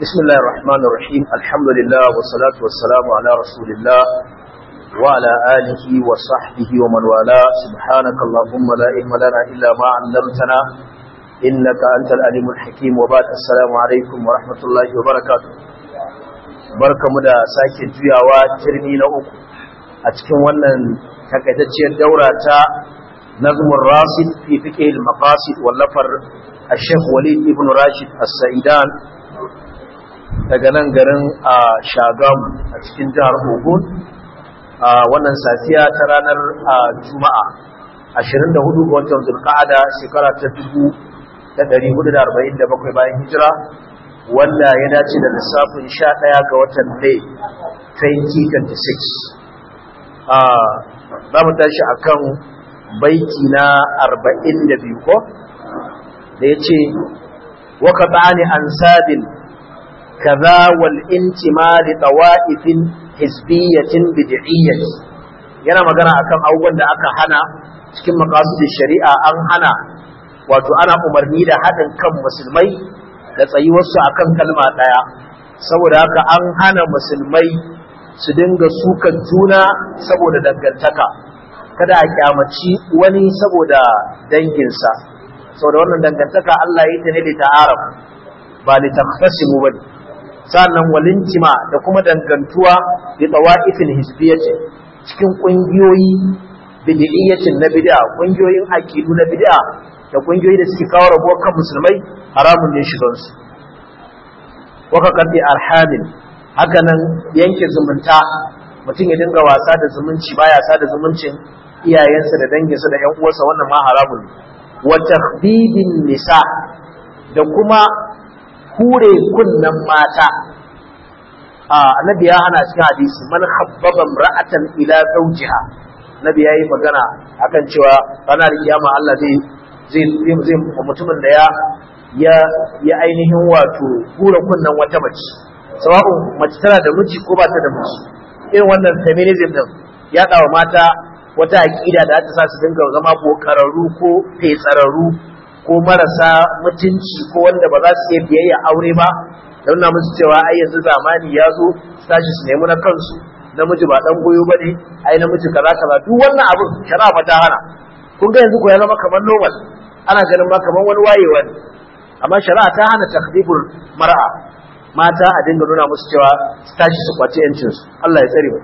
بسم الله الرحمن الرحيم الحمد لله والصلاة والسلام على رسول الله وعلى آله وصحبه ومن والاه سبحانك اللهم لا علم لنا إلا ما علمتنا إنك أنت العليم الحكيم وبعد السلام عليكم ورحمة الله وبركاته بركة مدى ساكي جياوا ترمي لأوك أتكن ونن تكتتشي الدورة نظم الراصد في فقه المقاصد واللفر الشيخ وليد ابن راشد السعيدان daga nan garin a shagamu a cikin jihar ogun a wannan safiya ta ranar juma'a 24 ga watan zulqa'ada shekara ta 1447 bayan hijira wanda ya dace da lissafin 11 ga watan mai 2026 a za mu tashi akan baiti na 42 ko da ya ce waka bani an sabin كذا والانتماء لطوائف حزبية بدعية yana magana akan abubuwan da aka hana cikin maqasidin shari'a an hana wato ana umarni da haɗin kan musulmai da tsayuwarsu akan kalma ɗaya saboda haka an hana musulmai su dinga sukan juna saboda dangantaka kada a kyamaci wani saboda danginsa saboda wannan dangantaka Allah ya yi ta ne da ta'aruf ba li taqtasimu bane sannan walintima da kuma dangantuwa da tawa'ifin hisbiyyati cikin kungiyoyi bid'iyyatin na bid'a kungiyoyin aqidu na bid'a da kungiyoyi da suke kawo rabuwar kan musulmai haramun ne shigan su waka qati arhamil haka nan yanke zumunta mutum ya dinga wasa da zumunci baya sa da zumuncin iyayensa da danginsa da ƴan uwansa wannan ma haramun ne wa takhdibin nisa da kuma hure kunnan mata annabi ya hana cikin hadisi man khabbaba ra'atan ila zawjiha nabi yayi magana akan cewa ranar kiyama Allah zai zai zai mutumin da ya ya ya ainihin wato hure kunnan wata mace sawa'un mace tana da miji ko ba ta da miji irin wannan feminism din ya dawo mata wata aqida da ta sa su dinga zama bokararru ko fetsararru ko marasa mutunci ko wanda ba za su iya biyayya aure ba don na musu cewa ai yanzu zamani ya zo su tashi su nemi na kansu namiji ba dan goyo bane ai namiji kaza kaza duk wannan abin shari'a fa ta hana kun ga yanzu ko ya zama kamar normal ana ganin ma kamar wani wayewa ne amma shari'a ta hana takdibul mar'a mata a dinga nuna musu cewa su tashi su kwaci yancin su Allah ya tsare mu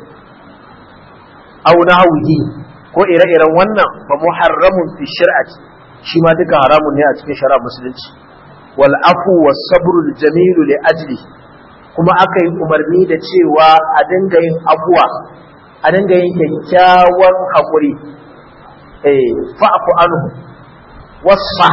au nahwi ko ire-iren wannan ba muharramun fi shari'ati shi ma duka haramun ne a cikin shari'ar musulunci wal afu was sabrul jamilu li ajli kuma aka yi umarni da cewa a dinga yin afuwa a dinga yin kyakkyawan haƙuri eh fa'fu anhu wasfa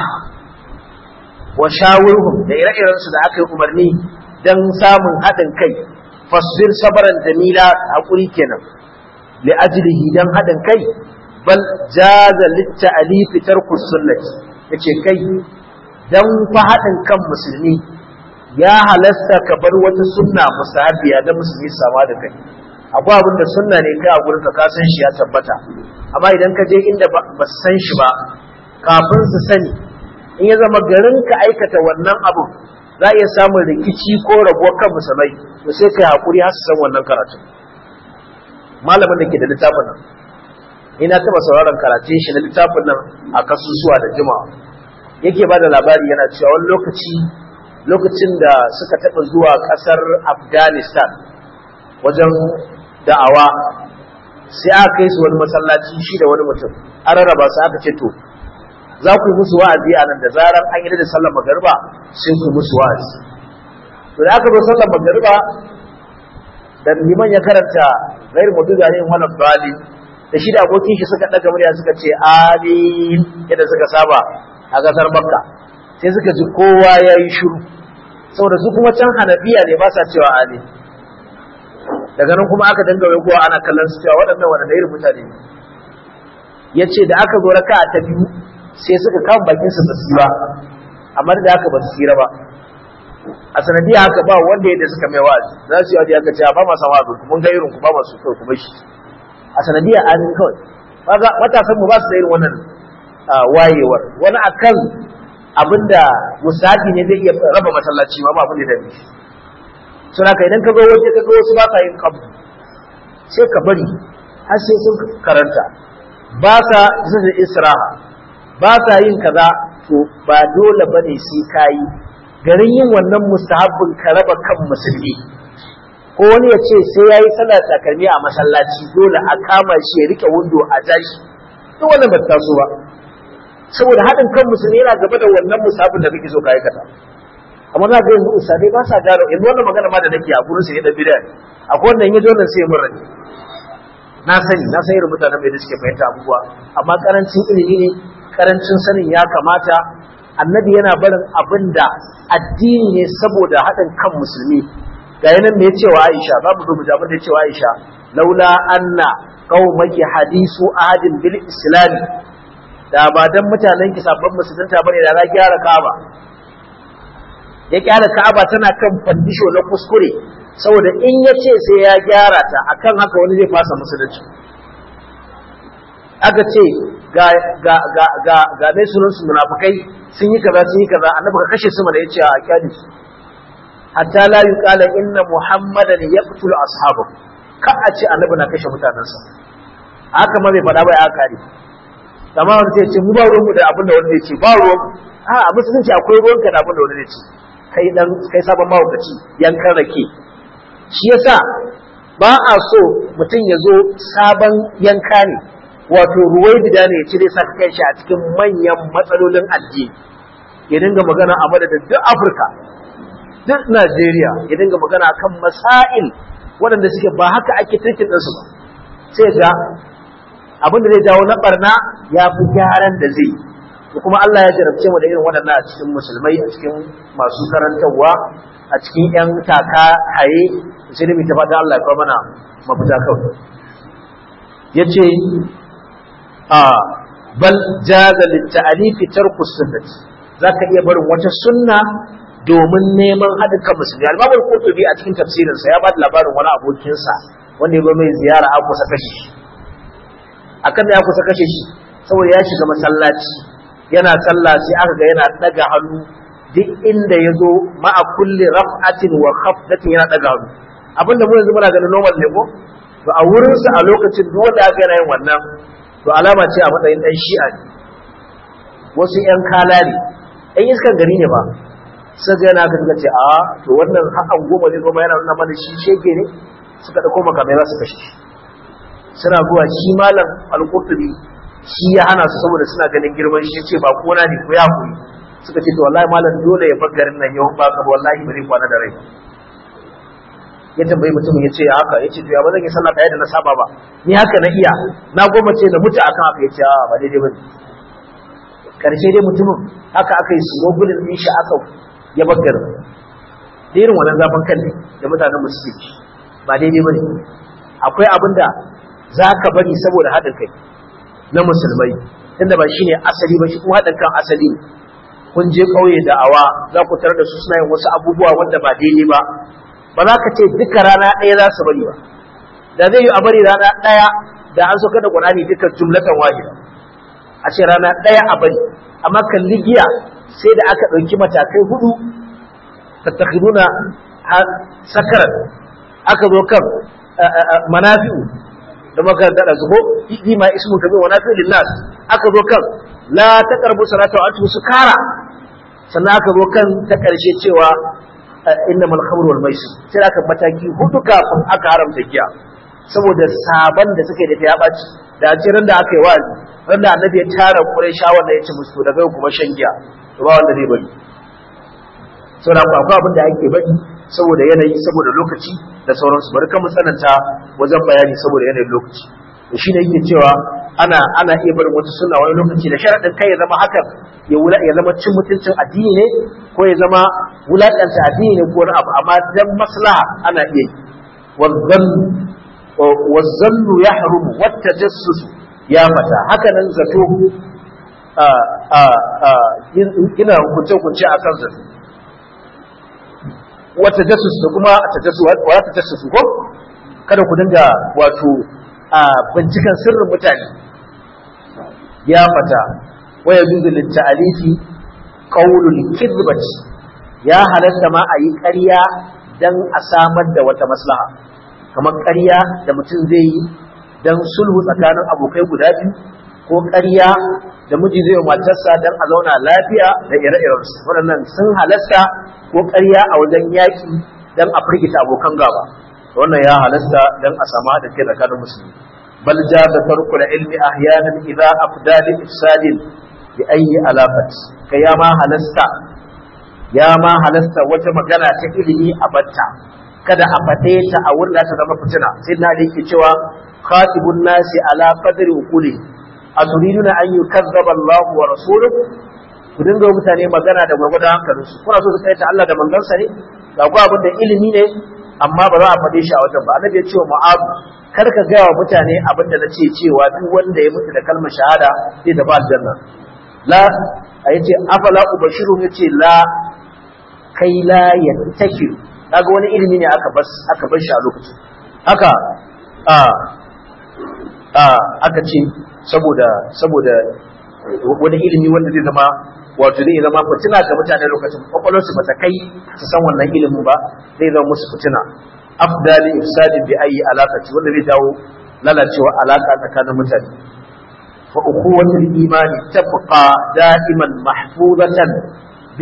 wa shawirhum da ire-iren su da aka yi umarni dan samun haɗin kai fasbir sabran jamila haƙuri kenan li ajlihi dan haɗin kai bal jaza litta'alifi tarku sunnati yace kai dan fa hadin kan musulmi ya halasta ka bar wata sunna musahabiya da musulmi sama da kai akwai abin da sunna ne kai a gurin ka san shi ya tabbata amma idan ka je inda ba su san shi ba kafin su sani in ya zama garin ka aikata wannan abu za iya samun rikici ko rabuwar kan musulmai to sai kai hakuri har su san wannan karatu malamin da ke da littafin nan ina taba sauraron karatun shi na littafin nan a kasusuwa da jimawa yake ba da labari yana cewa wani lokaci lokacin da suka taba zuwa kasar afghanistan wajen da'awa sai aka kai su wani masallaci shi da wani mutum an rarraba su aka ce to za ku yi musu wa'azi a nan da zarar an yi da sallar magariba sai ku yi musu wa'azi to da aka zo sallar magariba da liman ya karanta gairu mutu da ne wani bali da shi da abokin shi suka daga murya suka ce amin yadda suka saba a kasar makka sai suka ji kowa ya yi shuru saboda su kuma can hanafiya ne ba sa cewa amin daga nan kuma aka danga wai kowa ana kallon su cewa waɗannan waɗanda irin mutane ne ya ce da aka zo raka ta biyu sai suka kama bakin su basu ba amma da aka ba su tsira ba a sanadiyar haka ba wanda yadda suka mai wa'azi za su yi wa'azi aka ce ba ma sama abin mun ga irin ku ba masu kyau kuma shi a sanadiyar amin kawai kaga matasan mu ba su da irin wannan wayewar wani akan abinda musabi ne zai iya raba masallaci ma ba abin da dame shi suna ka idan ka zo waje ka ga wasu ba sa yin kabdu sai ka bari har sai sun karanta ba sa zuwa isra'a ba sa yin kaza to ba dole bane sai kayi garin yin wannan mustahabbin ka raba kan musulmi ko wani ya ce sai yayi sallar takalmi a masallaci dole a kama shi ya rike windo a tashi duk wannan ba ta taso ba saboda haɗin kan musulmi yana gaba da wannan musahabbin da kake so ka aikata amma za ga yanzu usadai ba sa gano yanzu wannan magana ma da nake a gurin sai da bid'a akwai wanda in yaji wannan sai mun rage na sani na san irin mutanen da suke fahimta abubuwa amma karancin ilimi ne karancin sanin ya kamata annabi yana barin abin da addini ne saboda haɗin kan musulmi ga yanan me yace wa Aisha babu zo mu ji abin da yace wa Aisha laula anna qaumaki hadisu ahadin bil islam da ba dan mutanen ki sabban musulunta bane da za gyara Ka'aba ya kyara Ka'aba tana kan fandisho na kuskure saboda in ya ce sai ya gyara ta akan haka wani zai fasa musulunci aka ce ga ga ga ga ga mai sunan su munafikai sun yi kaza sun yi kaza annabi ka kashe su mana yace a kyali su hatta la yuqala inna muhammadan yaqtulu ashabu ka a ce annabi na kashe mutanansa haka ma bai faɗa ba ya kare amma wani sai ce mu ba ruwanmu da abin da wani zai ce ba ruwan a a musulunci akwai ruwanka da abin da wani zai ce kai dan kai sabon mahaukaci yankan rake shi yasa ba a so mutum ya zo sabon yanka ne wato ruwai bida ne ya cire sa kai shi a cikin manyan matsalolin addini ya dinga magana a madadin duk afirka duk najeriya ya dinga magana kan masail waɗanda suke ba haka ake tirkin ɗinsu ba sai ga abin da zai jawo na barna ya fi gyaran da zai yi kuma Allah ya jarabce mu da irin waɗannan a cikin musulmai a cikin masu karantarwa a cikin ƴan taka haye sai da mu tafi da Allah ya kawo mana mafita kawai yace a bal jaza litta'alifi tarku sunnati zaka iya barin wata sunna domin neman haɗin kan musulmi al-Imam al-Qurtubi a cikin tafsirinsa ya ba da labarin wani abokinsa wanda ya zo mai ziyara a kusa kashi akan da ya kusa kashe shi saboda ya shiga masallaci yana sallah sai aka ga yana daga hannu duk inda ya zo ma'a kulli raf'atin wa khafdatin yana daga hannu abinda mu yanzu muna ganin normal ne ko to a wurin sa a lokacin duk wanda aka yana yin wannan to alama ce a matsayin dan shi'a ne wasu yan kalari yan iskan gari ne ba sai ga yana ka ce a to wannan hakan goma ne goma yana nuna mana shi shege ne suka dauko makamai za su kashe shi suna zuwa shi malam al-qurtubi shi ya hana su saboda suna ganin girman shi ce ba kona ne ko ya kuri suka ce to wallahi malam dole ya bar garin nan yawan baka wallahi ba zai kwana da rai ya tambayi mutumin ya ce ya haka ya ce to ya ba zan yi sallah ɗaya da na saba ba ni haka na iya na goma ce na mutu akan haka ya ce a ba daidai ba ne karshe dai mutumin haka aka yi smogulin ɗin shi aka ya bar garin da irin wannan zafin kan ne da mutanen mu suke ba daidai ba ne akwai abin da za ka bari saboda haɗin kai na musulmai tunda ba shi ne asali ba shi kuma haɗin kan asali kun je ƙauye da awa za ku tarar da su suna yin wasu abubuwa wanda ba daidai ba ba za ka ce duka rana ɗaya za su bari ba da zai yi a bari rana ɗaya da an sauka da ƙwarani duka jumlatan wahida a ce rana ɗaya a bari amma kalli giya sai da aka ɗauki matakai hudu tattakhiduna sakaran aka zo kan manafi'u da makaranta da zubo fi ma ismu kabi wa nafi lillas aka zo kan la taqrabu salata wa antum sukara sannan aka zo kan ta karshe cewa innamal khamru wal maisir sai aka mataki hudu kafin aka haramta giya saboda saban da suke da ta ya baci da ce ran da aka yi wa'azi ran da annabi ya tara qurayshawa da ya ce musu daga yau kuma shan giya to ba wanda zai bari saboda akwai abin da ake bari saboda yanayi saboda lokaci da sauransu bari kan mu tsananta wajen bayani saboda yanayin lokaci da shi ne yake cewa ana ana iya barin wata sunna wani lokaci da sharaɗin kai ya zama hakan ya wula ya zama cin mutuncin addini ne ko ya zama wulaƙanta addini ne ko wani abu amma dan maslaha ana iya yi wazzallu ya harumu wata jassusu ya mata haka nan zato ina hukunce-hukunce a kan zato wata jasus da kuma tajassu wa ta tajassu ko kada ku dinga wato a bincikan sirrin mutane ya fata waya juzu lit ta'alifi qawlul kidbati ya halatta ma ayi ƙarya dan a samar da wata maslaha kamar ƙarya da mutum zai yi dan sulhu tsakanin abokai guda biyu ko ƙarya da miji zai matarsa dan a zauna lafiya da ire-irensu waɗannan sun halasta ko ƙarya a wajen yaƙi dan a firgita abokan gaba wannan ya halasta dan a sama da kai tsakanin musulmi bal jaza tarkul ilmi ahyanan idza afda li ifsadin bi ayyi alafat kai ya ma halasta ya ma halasta wata magana ta ilimi a batta kada a fade ta a wurin da ta zama fitina sai na da yake cewa khatibun nasi ala qadri uquli aturiduna an yukazzaba Allahu wa rasuluhu ku dinga mutane magana da gwargwadon hankalinsu kuna so su kai ta Allah da manzansa ne ga ku abin da ilimi ne amma ba za a faɗe shi a wajen ba annabi ya ce wa mu'azu kar ka gaya wa mutane abin da nace cewa duk wanda ya mutu da kalmar shahada zai tafi aljanna la a yace afala ubashiru yace la kai la yattakiru kaga wani ilimi ne aka bas aka bar shi a lokacin haka a a aka ce saboda saboda wani ilimi wanda zai zama wato zai zama fitina ga mutane lokacin kwakwalwarsu ba ta kai su san wannan ilimin ba zai zama musu fitina afdali ifsadin bi ayi alaqati wanda zai jawo lalacewa alaka tsakanin mutane fa ukhuwatul imani tabqa da'iman mahfuzatan bi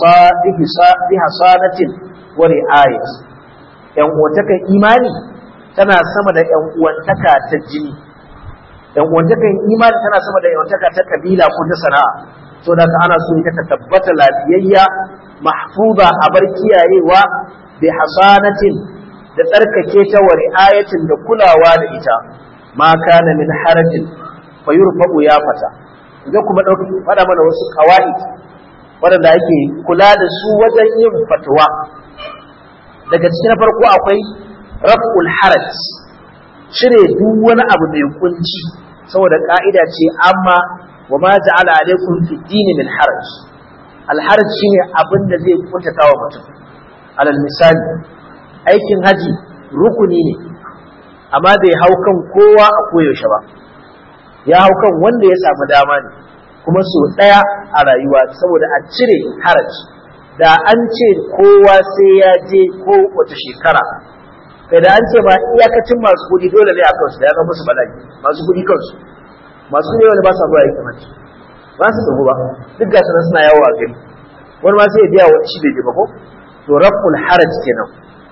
bi hasanatin wa ri'ayat yan uwantakan imani tana sama da yan uwantaka ta jini yan uwantakan imani tana sama da yan uwantaka ta kabila ko ta sana'a so da ka ana so ita ta tabbata lafiyayya mahfuza a bar kiyayewa bi hasanatin da tsarkake ta wa ri'ayatin da kulawa da ita ma kana min harajin fa yurfa'u ya fata idan kuma dauki fada mana wasu qawaid waɗanda ake kula da su wajen yin fatwa daga cikin farko akwai raf'ul haraj cire duk wani abu mai kunci saboda ka'ida ce amma wa ma ja'ala alaikum fi dini min haraj al haraj shine abin da zai kuntata wa mutum alal misali aikin haji rukuni ne amma bai hau kan kowa a koyaushe ba ya hau kan wanda ya samu dama ne kuma so ɗaya a rayuwa saboda a cire haraj da an ce kowa sai ya je ko wata shekara kai da an ce ma iyakacin masu kuɗi dole ne a kansu da ya zama musu bala'i masu kuɗi kansu masu kuɗi wanda ba sa zuwa aikin haji ba su tsago ba duk ga sanan suna yawo a gari wani ma sai ya biya wani shi bai je ba ko to raful haraj kenan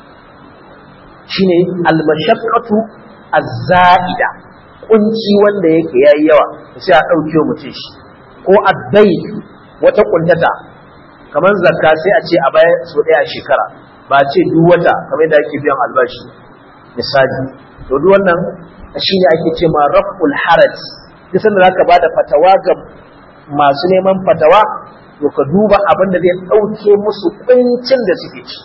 shine almashaqqatu az-za'ida kunci wanda yake yayi yawa sai a dauke mutum shi ko addai wata kuntata kamar zakka sai a ce a baya so daya a shekara ba a ce duk wata kamar da ake biyan albashi misali to duk wannan shine ake ce ma raf'ul haraj duk sanda zaka bada fatawa ga masu neman fatawa to ka duba abin da zai dauke musu kuncin da suke ci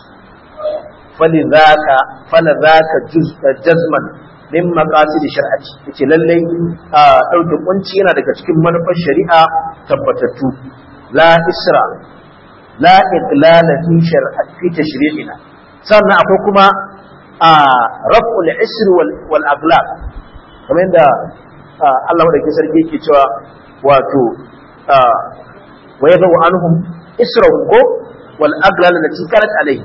فلذاك فلذاك جزء جزما min maqasid shar'ati yace lallai a dauke kunci yana daga cikin manufar shari'a tabbatattu la isra la iqlala fi shar'ati fi tashri'ina sannan akwai kuma a raf'ul isr wal wal aglal kamar yadda Allah madaukakin sarki yake cewa wato wa yadhu anhum israhum ko wal aglal lati kanat alayhi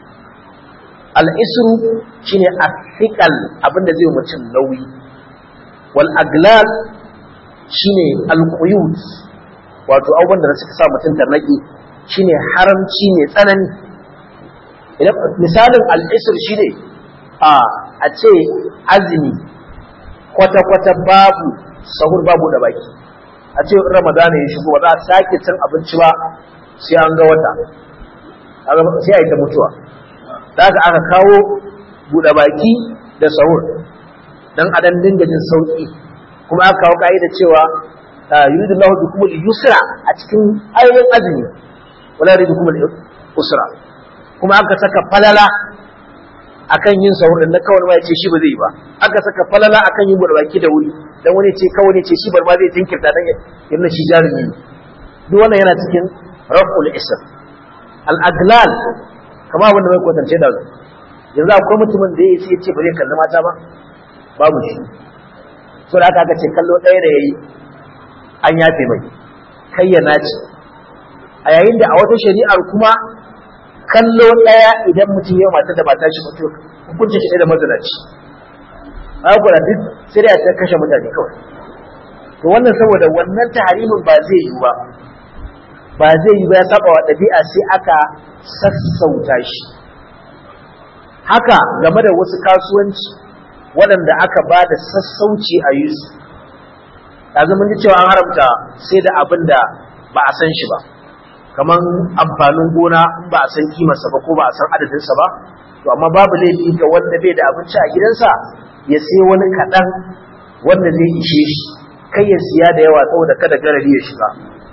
al'isru shi ne a fiƙal abinda zai mutum nauyi wal aglal shi ne alƙuyut wato abubuwan da suka sa mutum tarnaki shi ne haramci ne tsanani misalin al'isr shi ne a ce azumi kwata-kwata babu sahur babu da baki a ce ramadana ya shigo ba za a sake cin abinci ba sai an ga wata sai a yi ta mutuwa da aka aka kawo buɗe baki da sahur don a dan dinga jin sauƙi kuma aka kawo ka'ida cewa yuridu lahu bikum al-yusra a cikin ayoyin azumi wala yuridu bikum al-usra kuma aka saka falala akan yin sahur da kawai ma yace shi ba zai yi ba aka saka falala akan yin buɗe baki da wuri dan wani ce kawai ne ce shi bar ma zai tinkirta dan yana shi jarumi duk wannan yana cikin raf'ul isr al-aglal kama abin da mai kwatance da yanzu akwai mutumin da ya ce ba zai kalli mata ba babu shi so da aka aka ce kallo ɗaya da ya yi an yafe mai kai ya naci a yayin da a wata shari'ar kuma kallo ɗaya idan mutum ya mata da ba ta shi mutum hukuncin shi ɗaya da mazinaci haka duk sai dai a kashe mutane kawai to wannan saboda wannan taharimin ba zai yi ba ba zai yi ba ya saba wa ɗabi'a sai aka sassauta shi haka game da wasu kasuwanci waɗanda aka ba da sassauci a yi su yanzu mun ji cewa an haramta sai da abin da ba a san shi ba kamar amfanin gona in ba a san kimarsa ba ko ba a san adadinsa ba to amma babu laifi ga wanda bai da abinci a gidansa ya sai wani kaɗan wanda zai ishe shi kai ya siya da yawa saboda kada garari ya shiga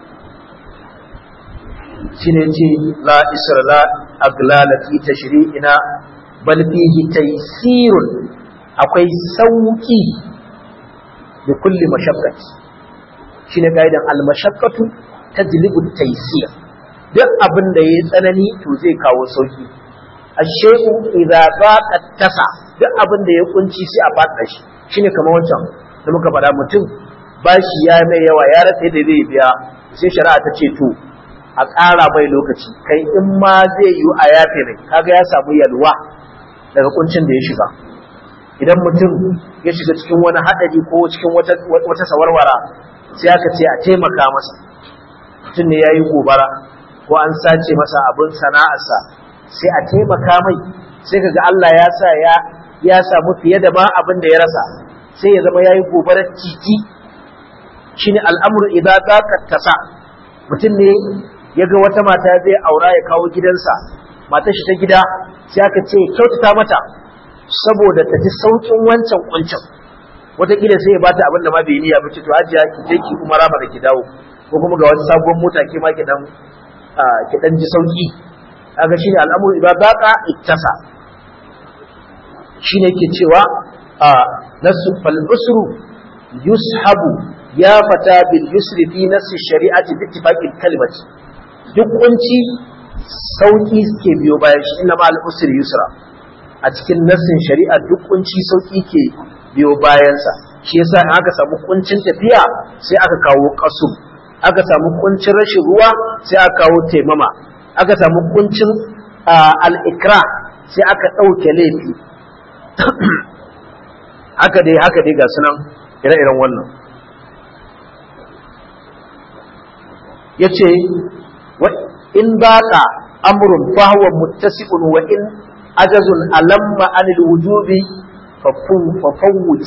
shine ce la isra la aglala fi tashri'ina bal fihi taysirun akwai sauki da kulli mashaqqat shine kaidan al mashaqqatu tajlibu taysir duk abin da yayi tsanani to zai kawo sauki ashe'u idza baqa tasa duk abin da ya kunci sai a fada shi shine kamar wancan da muka faɗa mutum bashi ya mai yawa ya rasa yadda zai biya sai shari'a ta ce to a ƙara mai lokaci kai in ma zai yi a yafe mai kaga ya samu yalwa daga kuncin da ya shiga idan mutum ya shiga cikin wani haɗari ko cikin wata sawarwara sai aka ce a taimaka masa mutum ne ya yi gobara ko an sace masa abin sana'arsa sai a taimaka mai sai kaga Allah ya sa ya ya samu fiye da ma abin da ya rasa sai ya zama ya yi gobarar titi shine al'amuru idan za ka tasa mutum ne ya ga wata mata zai aura ya kawo gidansa matar shi ta gida sai aka ce kyautata mata saboda ta ji saukin wancan kuncin wataƙila sai ya bata abin da ma bai niyya ba ce to hajiya ki je ki kuma rama da ki dawo ko kuma ga wata sabuwar mota ke ma ki dan ki dan ji sauki kaga shine al'amuru idan baqa ittasa shine yake cewa nasu fal usru yushabu ya fata bil yusri fi nasi shari'ati bi ittifaqil kalimati duk kunci sauki ke biyo bayan shi inna ma al-usri yusra a cikin nassin shari'a duk kunci sauki ke biyo bayansa shi yasa in aka samu kuncin tafiya sai aka kawo kasu aka samu kuncin rashin ruwa sai aka kawo taimama aka samu kuncin al-ikra sai aka ɗauke laifi haka dai haka dai ga sunan ire-iren wannan yace in baqa amrun fa huwa muttasi'un wa in ajazun alamma anil wujubi fa fawwut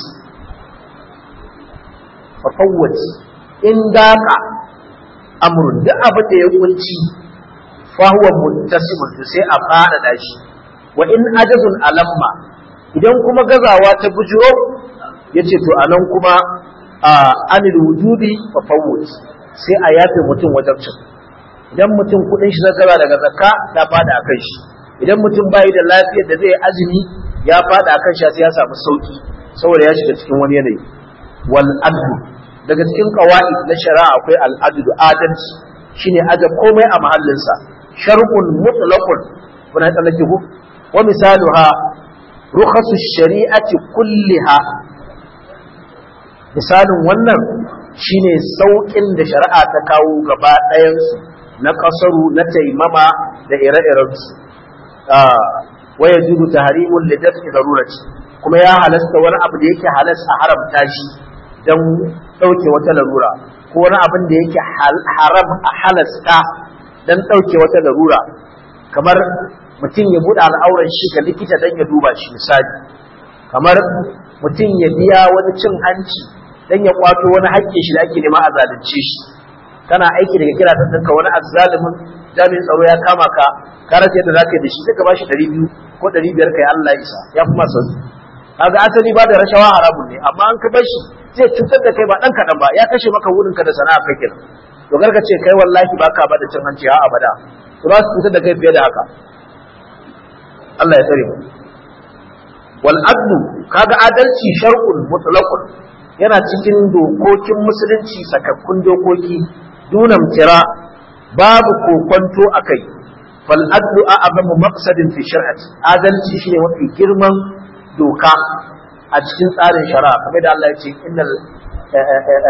fa fawwut in daqa amrun duk abin da ya kunci fa huwa muttasi'un sai a fada da shi wa in ajazun alamma idan kuma gazawa ta bujuro yace to anan kuma anil wujubi fa fawwut sai a yafe mutum wajen cin idan mutum kudin shi zakara daga zakka ta fada a kan shi idan mutum bai da lafiyar da zai azumi ya fada a kan shi sai ya samu sauki saboda ya shiga cikin wani yanayi wal adlu daga cikin qawaid na shari'a akwai al adlu adalci shine aje komai a mahallinsa shar'un mutlaqun kuna tsallake ku wa misaluha rukhasu shari'ati kulliha misalin wannan shine saukin da shari'a ta kawo gaba ɗayansu na kasaru na taimama da ire-irensu wa ya judu ta harimun lidafi darurati kuma ya halasta wani abu da yake halas a haramta shi don ɗauke wata larura ko wani abin da yake haram a halasta don ɗauke wata larura kamar mutum ya buɗe al'auran shi ga likita don ya duba shi misali kamar mutum ya biya wani cin hanci don ya kwato wani haƙƙin shi da ake nema a zalunce shi kana aiki daga kira ta tanka wani azzalimin jami'in tsaro ya kama ka ka rasa yadda zaka yi da shi sai ka bashi ɗari biyu ko ɗari biyar kai Allah isa ya fi masa kaga asali ba da rashawa haramun ne amma an ka bar shi zai cutar da kai ba ɗan kaɗan ba ya kashe maka wurin ka da sana'a kai kenan to ka ce kai wallahi baka ba da cin hanci ha abada to za su cutar da kai fiye da haka Allah ya tsare mu wal adlu kaga adalci shar'un mutlaqun yana cikin dokokin musulunci sakakkun dokoki dunam tira babu kokonto akai fal adlu a'zamu maqsadin fi shar'ati adalci shine mafi girman doka a cikin tsarin shari'a kamar da Allah ya ce innal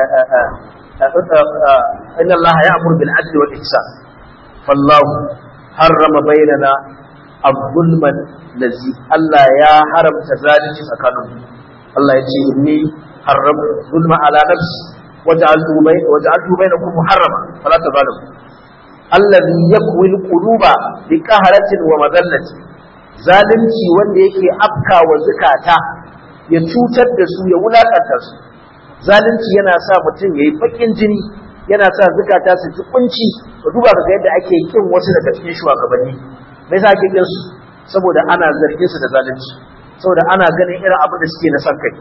inna Allah ya'muru bil adli wal ihsan fallahu harrama bainana az-zulman lazi Allah ya haramta zalunci tsakanin Allah ya ce inni haram zulma ala nafsi waj'altu bay waj'altu bainakum muharrama fala tazalimu allazi yakwi al-quluba bi qahratin wa madallatin zalunci wanda yake afka wa zukata ya cutar da su ya wulakanta su zalunci yana sa mutum yayi bakin jini yana sa zukata su ji kunci to duba ga yadda ake kin wasu daga cikin shugabanni me yasa ake kin su saboda ana zargin su da zalunci saboda ana ganin irin abin da suke na san kai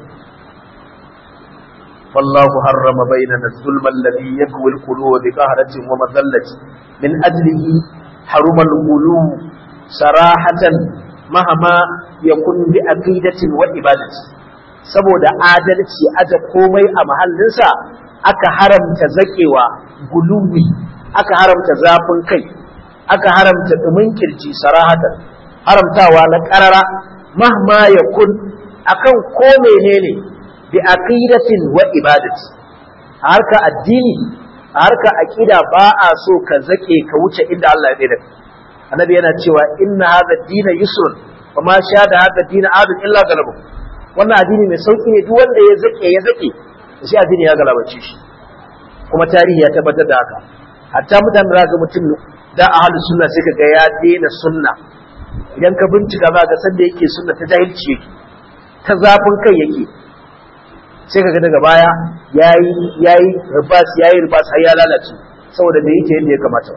wallahu harrama bainana zulma alladhi yakwi al-qulub bi qahratin wa madallati min ajlihi haruma al-qulub sarahatan mahama yakun bi aqidatin wa ibadati saboda adalci aje komai a mahallinsa aka haramta zakewa guluwi aka haramta zafin kai aka haramta dumin kirji sarahatan haramtawa na karara mahma yakun akan ko menene bi aqidatin wa ibadati a harka addini a harka aqida ba a so ka zake ka wuce inda Allah ya tsaya annabi yana cewa inna hadha dina yusrun wa ma shada hadha dina adun illa galabu wannan addini mai sauki ne duk wanda ya zake ya zake shi addini ya galabace shi kuma tarihi ya tabbatar da haka hatta mutane da ga mutum da ahlus sunna sai kaga ya daina sunna idan ka bincika za ga sanda yake sunna ta jahilci yake ta zafin kai yake sai kaga daga baya yayi yayi ribas yayi ribas har ya lalace saboda bai yake yadda ya kamata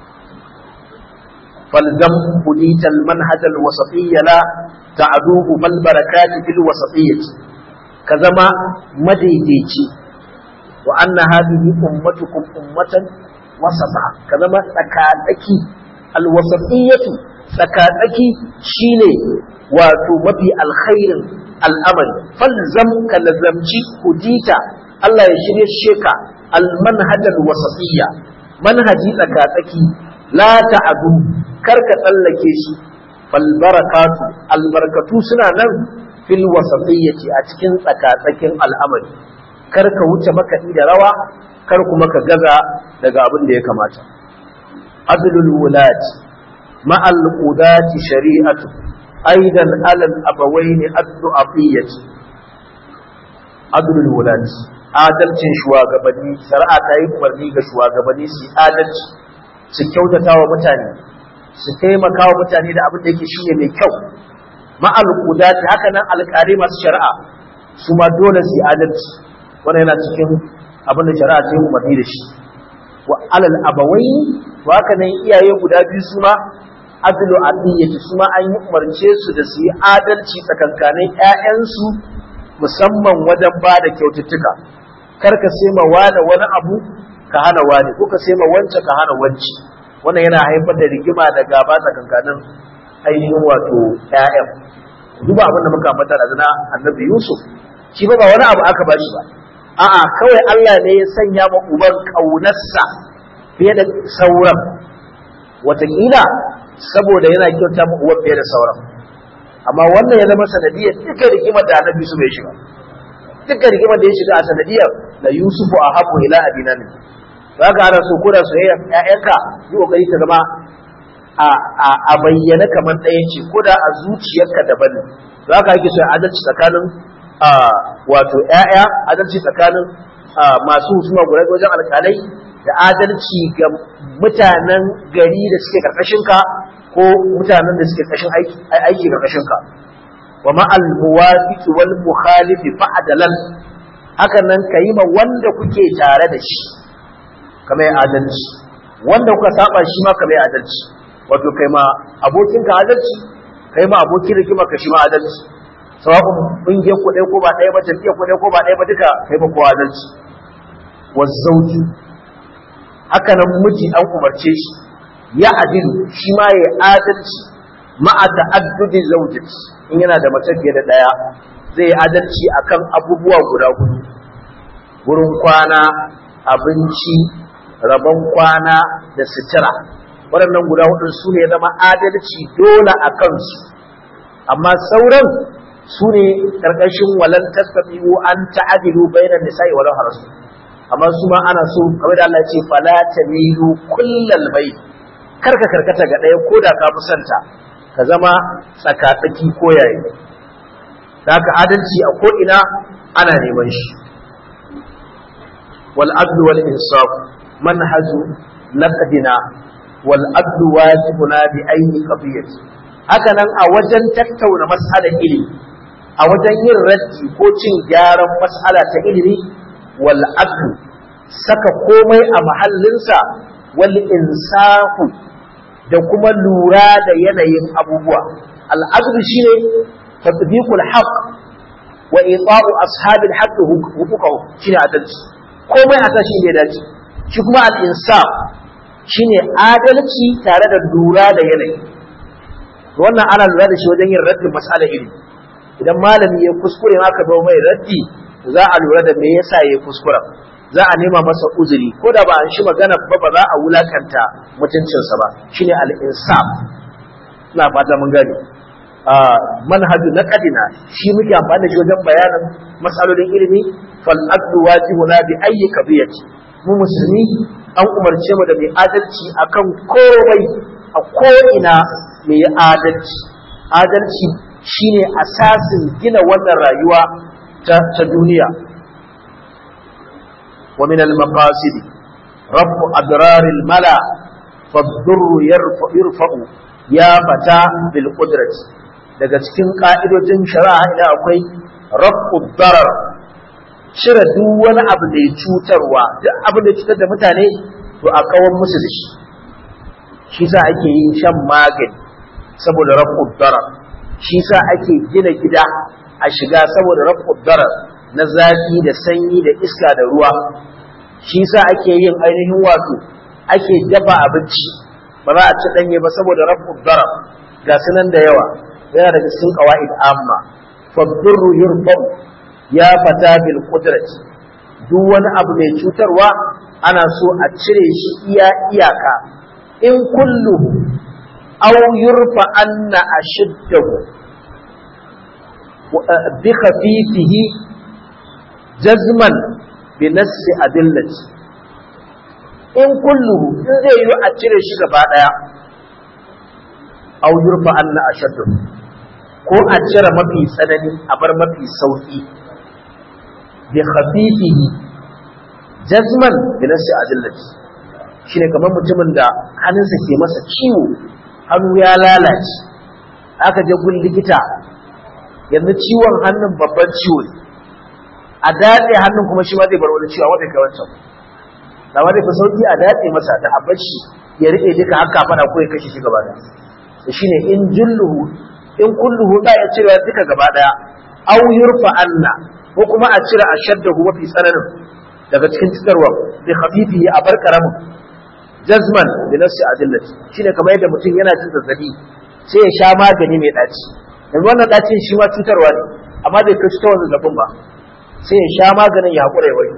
فالزم بنيت المنهج الوسطي لا تعدوه ما البركات في الوسطية كزما مديديتي وأن هذه أمتكم أمة وسطا كزما تكاتكي الوسطية تكاتكي شيني واتو مبي الخير الأمل فالزم كلزمتي هديتا الله يشري الشيكا المنهج الوسطية منهجي تكاتكي لا تعدو karka tsallake shi fal barakatu albarkatu suna nan fil wasatiyyati a cikin tsakatsakin al'amari kar ka wuce makaɗi da rawa kar kuma ka gaza daga abin da ya kamata adlul wulati ma'al qudati shari'atu aidan alal abawaini addu'afiyyati adlul wulati adalcin shugabanni shari'a ta yi umarni ga shugabanni su adalci su kyautata wa mutane su taimaka wa mutane da abin da yake shine mai kyau ma'al qudati haka nan alƙari masu shari'a su ma dole su yi adalci wannan yana cikin abin da shari'a ta yi umarni da shi wa alal abawai to haka nan iyaye guda biyu su ma adlu adiyati su ma an yi umarce su da su yi adalci tsakankanin ƴaƴansu musamman wajen ba da kyaututtuka kar ka sai ma wani wani abu ka hana wani ko ka sai ma wance ka hana wanci wannan yana haifar da rigima da gaba tsakankanin ainihin wato ƴaƴan duba abin da muka ambata da zina annabi Yusuf shi ba wani abu aka bashi ba a'a kawai Allah ne ya sanya ma uban kaunarsa fiye da sauran wataƙila saboda yana kyauta ma uban fiye da sauran amma wannan ya zama sanadiyar duka rigimar da annabi Yusuf ya shiga duka rigimar da ya shiga a sanadiyar da Yusufu a habu ila abina ne za ka ana so koda soyayya ƴaƴanka yi kokari ta zama a bayyana kamar ɗaya ce ko da a zuciyarka daban ne za ka ake so adalci tsakanin wato ƴaƴa adalci tsakanin masu husuma guda wajen alƙalai da adalci ga mutanen gari da suke karkashinka ko mutanen da suke kashin aiki karkashinka wa ma'al muwafiqi wal mukhalifi fa'dalan haka nan kayi ma wanda kuke tare da shi kamar adalci wanda kuka saba shi ma kamar adalci wato kai ma abokinka adalci kai ma abokin rigima ka shi ma adalci sawa'un kungiyar ku ɗaya ko ba ɗaya ba jam'iyyar ku ɗaya ko ba ɗaya ba duka kai ma kowa adalci wazzauji haka nan miji an umarce shi ya adilu shi ma ya adalci ma'a ta'addudi zaujati in yana da mace fiye da ɗaya zai yi adalci akan abubuwa guda hudu wurin kwana abinci rabon kwana da sutura waɗannan guda hudu su ne zama adalci dole a kansu amma sauran su ne ƙarƙashin walan tasabihu an ta'adilu bainan nisa'i walau harasu amma su ma ana so kamar da Allah ya ce fala tamilu kullal bayt kar ka karkata ga ɗaya ko da ka fi santa ka zama tsakatsaki ko yayi da haka adalci a ko ina ana neman shi wal adlu wal insaf manhaju naqdina wal adlu wajibuna bi ayyi qadiyati haka nan a wajen tattauna mas'alar ilimi a wajen yin raddi ko cin gyaran mas'ala ta ilimi wal adlu saka komai a mahallinsa wal insafu da kuma lura da yanayin abubuwa al adlu shine tatbiqul haqq wa ita'u ashabil haqq huquqahu shine adalci komai a tashi ne dace shi kuma al insaf shine adalci tare da lura da yanayi wannan ana lura da shi wajen yin raddin mas'ala ilimi idan malami ya kuskure aka zo mai raddi za a lura da me yasa ya kuskura za a nema masa uzuri ko da ba an shi magana ba ba za a wulakanta mutuncinsa ba shine al-insaf ina fata mun gane manhaju na kadina shi muke amfani da shi wajen bayanin matsalolin ilimi fal aqdu wajibuna bi ayyi qadiyati mu musulmi an umarce mu da mai adalci akan komai a ko'ina mai adalci adalci shine asasin gina wannan rayuwa ta, ta duniya wa min al-maqasid rafu adrar al-mala fad-durr yarfa'u ya fata bil qudrati daga cikin ka'idojin shari'a ina akwai rafu darar cire duk wani abu da ya cutarwa duk abin da ya cutar da mutane to a kawar musu da shi shi sa ake yin shan magani saboda rafu darar shi sa ake gina gida a shiga saboda rafu darar na zafi da sanyi da iska da ruwa shi sa ake yin ainihin wato ake dafa abinci ba za a ci danye ba saboda rafu darar ga sunan da yawa yana daga cikin qawaid amma fadurru yurfa'u ya fata bil qudrati duk wani abu mai cutarwa ana so a cire shi iya iyaka in kullu aw yurfa anna ashiddahu bi khafifihi jazman bi nassi adillati in kulluhu in zai yi a cire shi gaba daya aw yurfa anna ashaddahu ko a cire mafi tsanani a bar mafi sauki bi khafifihi jazman bi nassi adillati shine kamar mutumin da hannunsa ke masa ciwo hannu ya lalace aka je gun likita yanzu ciwon hannun babban ciwo ne a datse hannun kuma shi ma zai bar wani ciwo wanda kai wancan da ma zai fi sauki a datse masa da abashi ya rike duka haka fada ko ya kashe shi gaba daya shine in julluhu in kulluhu da ya cire duka gaba daya aw yurfa anna ko kuma a cire ashaddahu mafi tsananin daga cikin cikarwa bi khafifihi a bar karamin jazman bi nafsi adillati shine kamar yadda mutum yana jin zazzabi sai ya sha magani mai daci yanzu wannan dacin shi ma cutarwa ne amma bai kai cutarwa zazzabin ba sai ya sha maganin ya hakura ya wai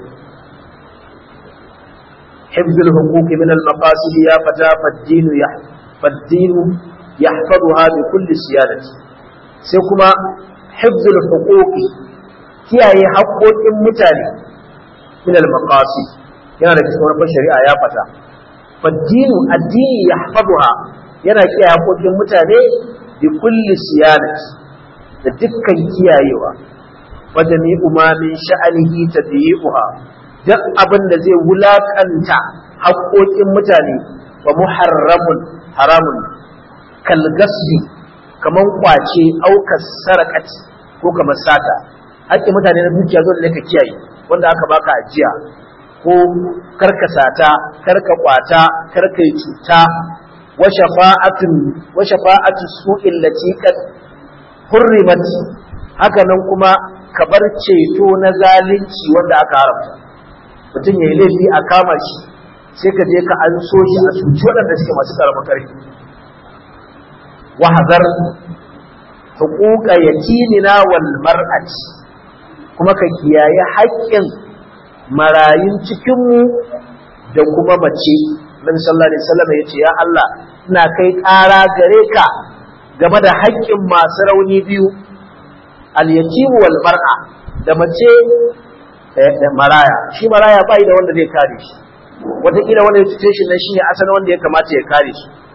حفظ الحقوق من المقاصد يا فتى فالدين يح فالدين يحفظها بكل سيادة سيكما حفظ الحقوق kiyaye haƙoƙin mutane min al-maqasid yana da cikin wani shari'a ya fata faddinu addini yahfazuha yana kiyaye haƙoƙin mutane bi kulli siyanat da dukkan kiyayewa wa jami'u ma min sha'anihi tadyi'uha duk abin da zai wulakanta haƙoƙin mutane wa muharramun haramun kal gasbi kaman kwace aukar sarakat ko kamar sata haƙƙin mutane na dukiya zo da ka kiyaye wanda aka baka ajiya ko karka sata karka kwata karka yi cuta wa shafa'atun wa shafa'atu su'il lati qad hurrimat haka nan kuma ka bar ceto na zalunci wanda aka haramta mutum yayi laifi a kama shi sai ka je ka an so shi a cuci waɗanda suke masu karamin karfi wa hazar huquqa yatimina wal mar'ati kuma ka kiyaye haƙƙin marayun cikinmu da kuma mace Nabi sallallahu alaihi wasallam ya ce ya Allah ina kai ƙara gare ka game da haƙƙin masu rauni biyu al-yatimu wal mar'a da mace da maraya shi maraya bai da wanda zai kare shi wataƙila wanda ya cuce shi nan shine asalin wanda ya kamata ya kare shi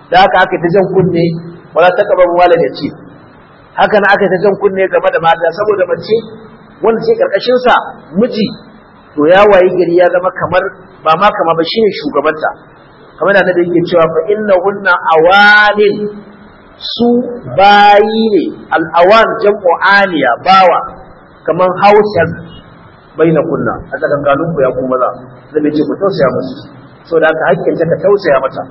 da haka aka ta jan kunne wala ta kaba wala da ce haka na aka ta jan kunne game da mata saboda mace wanda ce karkashin sa miji to ya wayi gari ya zama kamar ba ma kama ba shine shugabanta kamar da da yake cewa fa innahunna awanin su bayi ne al'awan jam'u aniya bawa kamar hausan bai na kunna a tsakankanin ku ya kuma za zai bai ce ku tausaya musu so da haka hakkin ka tausaya mata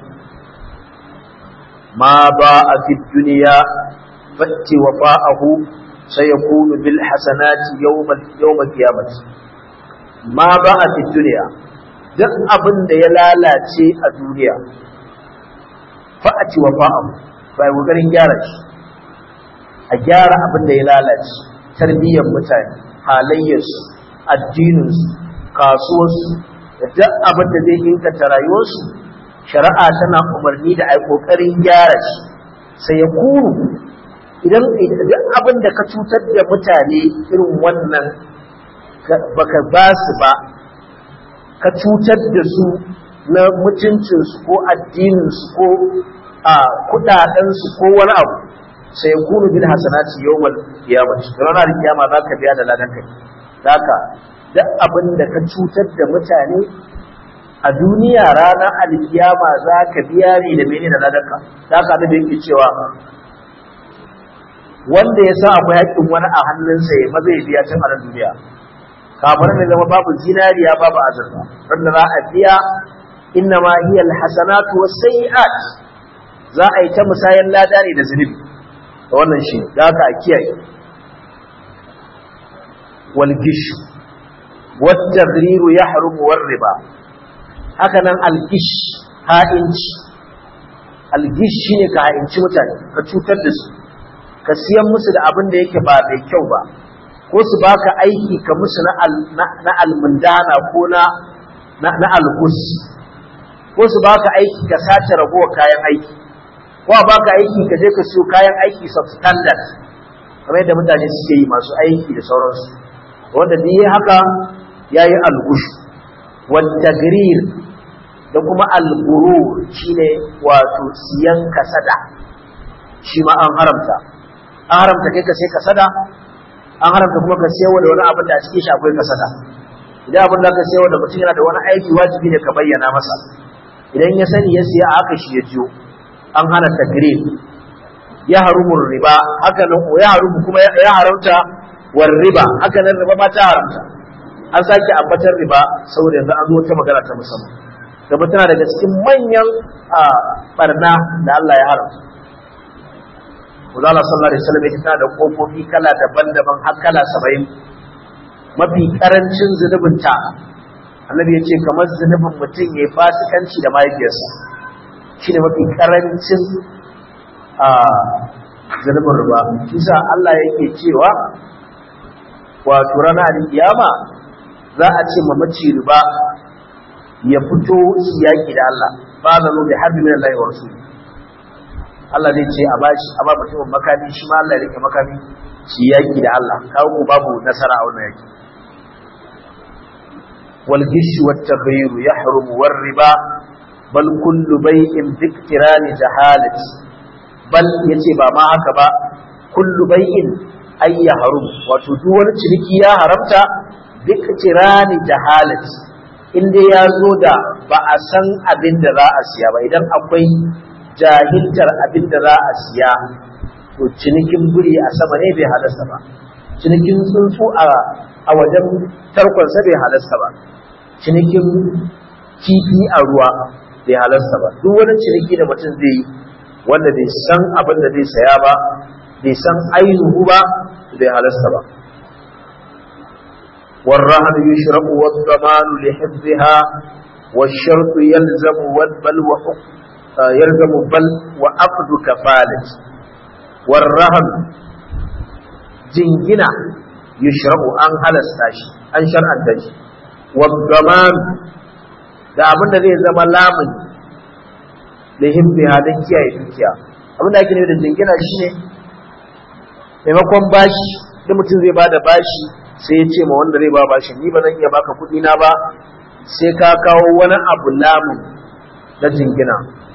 ma ba a fi duniya fatti wa fa'ahu sai ya kunu bil hasanati yawmal qiyamati ma ba a fi duniya duk abin da ya lalace a duniya fa'ati wa fa'ahu bai kokarin gyara shi a gyara abin da ya lalace tarbiyyar mutane halayyarsu addininsu kasuwarsu da duk abin da zai inganta rayuwarsu shari'a tana umarni da ai kokarin gyara shi sai ya kuru idan duk abin da ka cutar da mutane irin wannan baka ba su ba ka cutar da su na mutuncinsu ko addininsu ko a kudadensu ko wani abu sai ya kunu bil hasanati yawmal qiyamah ranar kiyama za ka biya da ladan kai haka duk abin da ka cutar da mutane a duniya ranar alkiyama za ka biya ne da mene da ladanka haka da yake cewa wanda ya sa akwai haƙƙin wani a hannunsa ya maza ya biya tun a nan duniya kafin ne zama babu zinariya babu azurfa wanda za a biya inna ma hiya alhasanatu was-sayyi'at za a yi ta musayan lada ne da zunubi da wannan shi da haka a kiyaye wal gish wat tagrir yahrum war riba haka nan al gish ha'inci al gish shine ka ha'inci mutane ka cutar da su ka siyan musu da abin da yake ba mai kyau ba ko su baka aiki ka musu na almundana ko na na algus ko su baka aiki ka sace ragowar kayan aiki ko a baka aiki ka je ka siyo kayan aiki substandard kamar yadda mutane suke yi masu aiki da sauransu wanda duk yi haka ya yi algush wadda da kuma alguru shine wato siyan kasada shi ma an haramta an haramta kai ka sai kasada an haramta kuma ka sayar da wani abin da a cikin shi akwai kasada idan abin da ka sayar da mutum yana da wani aiki wajibi ne ka bayyana masa idan ya sani ya siya haka shi ya jiyo an hana tagrib ya harumu riba haka nan ya harumu kuma ya haramta war riba haka nan riba ma ta haramta an sake ambatar riba saboda yanzu an zo ta magana ta musamman gaba tana daga cikin manyan barna da Allah ya haramta Uzala sallallahu alaihi wasallam yake tana da kofofi kala daban-daban har kala 70 mafi karancin zunubinta annabi ya ce kamar zunubin mutum ya fasikanci da mahaifiyarsa shi ne mafi karancin zunubin ruba kisa Allah yake cewa wato rana da kiyama za a ce mamaci riba ya fito su yaƙi da Allah ba da zo da harbi min Allah wa rasul Allah zai ce a bashi a ba mutumin makami shi ma Allah ya rike makami su yaƙi da Allah kawo babu nasara a wannan yaƙi والغش والتغيير يحرم والربا بل كل بيع باقتران جهالة بل yace ba ma haka ba kullu bai'in ay yahrum wato duk wani ciniki ya haramta biqtirani jahalat inda ya zo da ba a san abin da za a siya ba idan akwai jahiltar abin da za a siya to cinikin buri a sama ne bai halasta ba cinikin tsuntsu a wajen tarkonsa bai halasta ba cinikin kifi a ruwa bai halasta ba duk wani ciniki da mutum zai yi wanda bai san abin da zai saya ba bai san ainihu ba bai halasta ba والرهن يشرب والضمان لحفظها والشرط يلزم بل يلزم بل وعقد كفالة والرهن جنجنا يشرب أن هلستا أن شرعا تجي والضمان da abin da zai zama lamun da himbiya don kiyaye dukiya abin da ake nufi da jingina shi ne maimakon bashi da mutum zai bada bashi sai ya ce ma wanda zai ba bashi ni ba zan iya baka kuɗi na ba sai ka kawo wani abu lamun na jingina